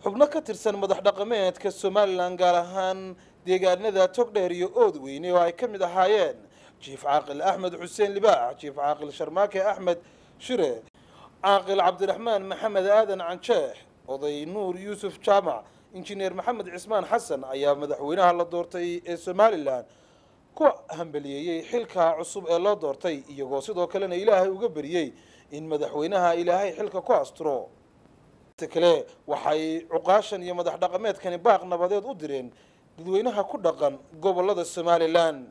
xubno ka tirsan madax dhaqameedka somalilan gaar ahaan deegaanada togdheer iyo oodweyne oo ay ka mid ahaayeen jiif caaqil axmed xuseen libaax jiif caaqil sharmaake axmed shire caaqil cabdiraxmaan maxamed aadan canjeex oday nuur yuusuf jaamac injineer maxamed cismaan xasan ayaa madaxweynaha la doortay ee somalilan ku hambaliyeeyey xilka cusub ee loo doortay iyagoo sidoo kalena ilaahay uga beriyey in madaxweynaha ilaahay xilka ku asturo kale waxay cuqaashan iyo madax dhaqameedkani baaq nabadeed u direen dadweynaha ku dhaqan gobolada somalilan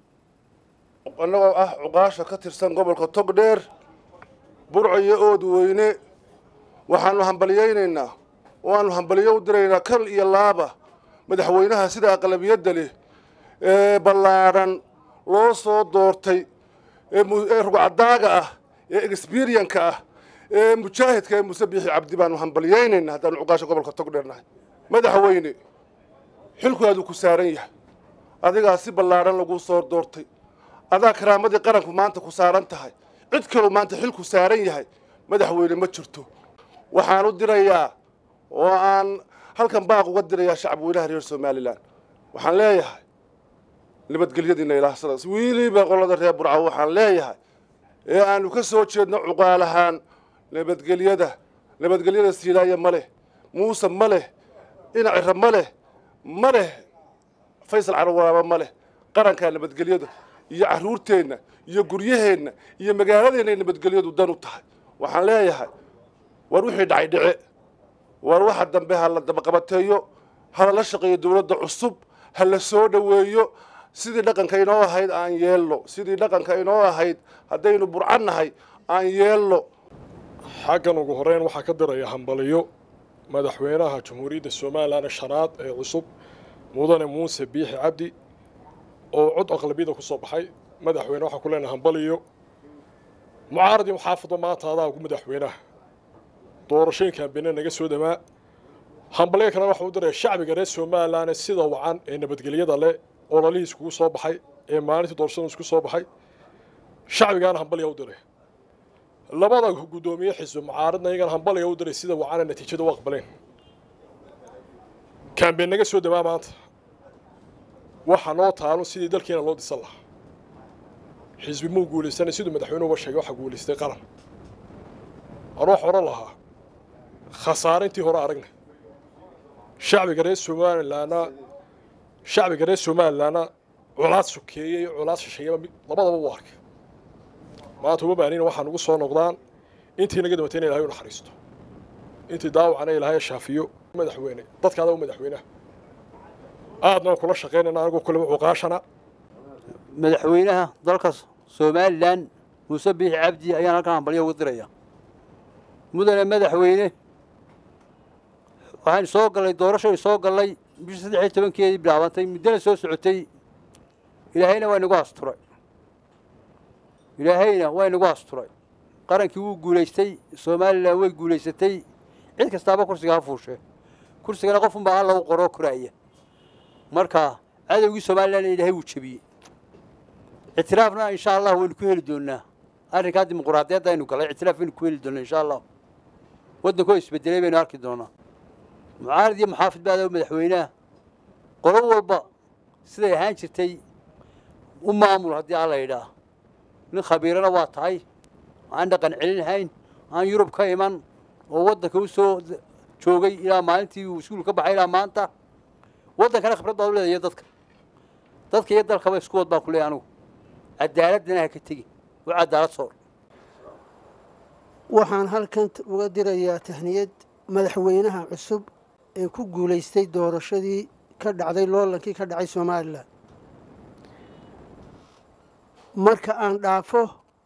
annagoo ah cuqaasha ka tirsan gobolka togdheer burco iyo oodweyne waxaanu hambaliyeynaynaa waanu hambaliyo u diraynaa kal iyo laaba madaxweynaha sida aqlabiyadda leh ee ballaadhan loo soo doortay ee rugcadaaga ah ee exberianka ah ee mujaahidka ee muse biixi cabdi baanu hambaliyeynaynaa haddaanu cuqaasha gobolka togdheer nahay madaxweyne xilkuaadu ku saaran yahay adigaa si ballaadhan laguu soo doortay adaa karaamadii qaranku maanta ku saaran tahay cid kaloo maanta xilku saaran yahay madaxweyne ma jirto waxaan u dirayaa oo aan halkan baaq uga dirayaa shacabweynaha reer somalilan waxaan leeyahay nabadgelyadiina ilaahsadaas wiiliba qolada reer burca waxaan leeyahay ee aanu ka soo jeedno cuqaal ahaan nabadgelyada nabadgelyada siinaaya ma leh muuse ma leh inacira ma leh ma leh faysal carwaraaba ma leh qarankaa nabadgelyada iyo carruurteenna iyo guryaheenna iyo magaaladeenna nabadgelyadu dan u tahay waxaan leeyahay war wixii dhacay dhice war waxa dambe ha la dabaqabateeyo ha lala shaqeeyo dowladda cusub ha la soo dhoweeyo sidii dhaqanka inoo ahayd aan yeelno sidii dhaqanka inoo ahayd haddaynu burcan nahay aan yeelno xaggan ugu horeyn waxaa ka diraya hambaliyo madaxweynaha jamhuuriyadda somalilan shanaad ee cusub mudane muuse biixi cabdi oo cod aqlabiyada ku soo baxay madaxweyne waxaa ku leenahay hambaliyo mucaaradii muxaafado maanta adaa ugu madaxweynaha doorashooyinkan bene naga soo dhamaa hambaliyo kalena waxaa u diraya shacbiga reer somalilan sida wacan ee nabadgelyada leh oo lalihii iskugu soo baxay ee maalintii doorashada isku soo baxay shacbigaana hambaliya u diray labada guddoomiye xisbi mucaaradna iyagana hambaliya u diray sida wacana natiijada u aqbaleen kaambeen naga soo dhamaa maanta waxa noo taalo sidii dalkiina loo dhisan lahaa xisbi muu guulaysanay siduu madaxweynuhuba sheegay waxaa guulaystay qaran anuu wax odhan lahaa khasaare intii hore aragna shacbiga reer somalilanna shacbiga reer somalilanna colaad sokeeyey colaad shisheeyaba labadaba u arkay maanta uma baanina waxaa nugu soo noqdaan intii naga dabatay ina ilahay u naxariisto intii daawacana ilaahay shaafiyo madaxweyne dadka adaa u madaxweynaha aadna kula shaqaynayna anigoo kuleba cuqaashana madaxweynaha dalka somalilan muuse biixi cabdi ayaan halkan hambalyo uga diraya mudane madaxweyne waxaan soo gallay doorashay soo gallay bishii saddex iyo tobankeedii bilaabantay muddana soo socotay ilaahayna waa inagu asturay ilaahayna waa inagu asturay qarankii wuu guulaystay somalilan way guulaysatay cid kastaaba kursiga ha fuushe kursigana qofunbaa alla u qoroo koraaya marka cadowgii somalilan ilaahay wuu jebiyey ictiraafna insha allah waynu ku heli doonaa arrinkaa dimuquraadiyadda aynu galay ictiraaf waynu ku heli doonaa insha allah waddankoo isbedelay baynu arki doonaa mucaarad iyo muxaafid baadaa madaxweynaha qolo walba siday ahaan jirtay u maamul haddii alla yidhaah nin khabiirana waa tahay aan dhaqan celinhayn aan yurub ka iman oo waddanka u soo joogay ilaa maalintii uu iskuul ka baxay ilaa maanta waddankana khibrad baad u leedahay dadka dadka iyo dalkaba isku wad baa ku leeyahay anugu cadaaladana ha ka tegin u cadaalad soor waxaan halkan uga dirayaa tahniyad madaxweynaha cusub ee ku guulaystay doorashadii ka dhacday loolankii ka dhacay somalilan marka aan dhaafo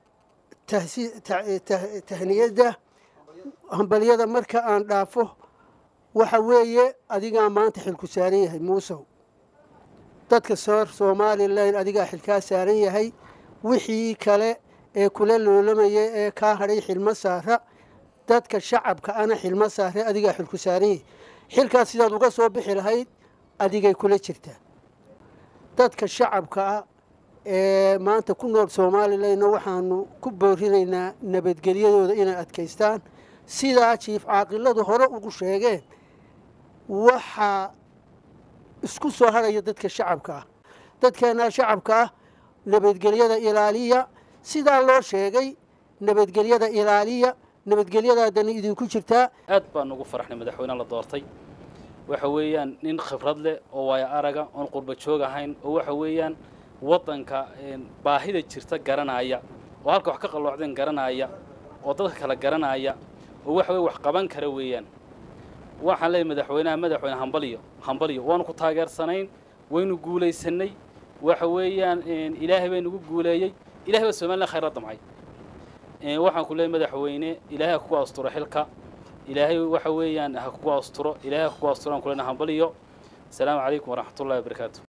tahniyadda hambalyada marka aan dhaafo waxa weeye adigaa maanta xilku saaran yahay muusow dadka soor somalilan adigaa xilkaa saaran yahay wixii kale ee kula loolamaya ee kaa hadhay xilmo saara dadka shacabka ana xilmo saare adigaa xilku saaran yahay xilkaas sidaad uga soo bixi lahayd adigay kula jirtaa dadka shacabka ah ee maanta ku nool somalilanna waxaanu ku boorinaynaa nabadgelyadooda inay adkaystaan sidaa jiif caaqiladu hore ugu sheegeen waxaa isku soo harhaya dadka shacabka ah dadkeennaa shacabka ah nabadgelyada ilaaliya sidaa loo sheegay nabadgelyada ilaaliya nabadgelyadaadani idinku jirtaa aad baan ugu faraxnay madaxweyneha la doortay waxa weeyaan nin khibrad leh oo waayo araga oon qurba joog ahayn oo waxa weeyaan waddanka baahida jirta garanaya oo halka wax ka qalloocdeen garanaya oo dadka kale garanaya oo waxa weye wax qaban kara weeyaan waxaan leeyahy madaxweynaha madaxweyne hambaliyo hambaliyo waanu ku taageersanayn waynu guulaysanay waxa weeyaan ilaahay bay nagu guuleeyey ilahay baa somalilan khayr la damcay waxaan ku leeyahy madaxweyne ilaahay ha kugu asturo xilka ilaahay waxa weeyaan ha kugu asturo ilaahay ha kugu asturo aan ku leenahay hambaliyo asalaamu calaykum waraxmatullahi wabarakaatu